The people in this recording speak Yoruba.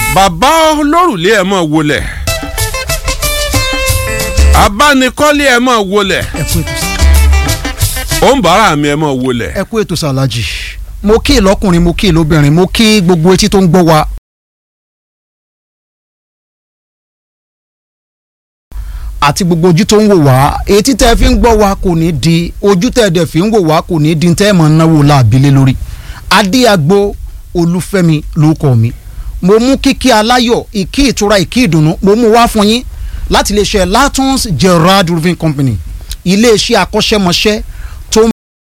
bàbá olórùlé ẹ̀ mọ̀ wọlé abánikọ́lé ẹ̀ mọ̀ wọlé ẹ kú ètò sá òǹbàrà mi ẹ̀ mọ̀ wọlé. ẹ kú ètò sá alájì mo kí ìlọkùnrin mo kí ìlóbìnrin mo kí gbogbo etí tó ń gbọ́ wa. àti gbogbo ojú tó ń wò wá etí tẹ́ fi ń gbọ́ wa kò ní di ojú tẹ́ dẹ̀ fi ń wò wá kò ní di tẹ́ mọ̀ náwó láàbílẹ̀ lórí adéagbo olúfẹ́mi lórúkọ mi mo mú kíkí aláyọ̀ ìkí ìtura ìkí ìdùnnú mo mú wá fún yín láti iléeṣẹ́ latons gerard roofing company iléeṣẹ́ akọ́ṣẹ́mọṣẹ́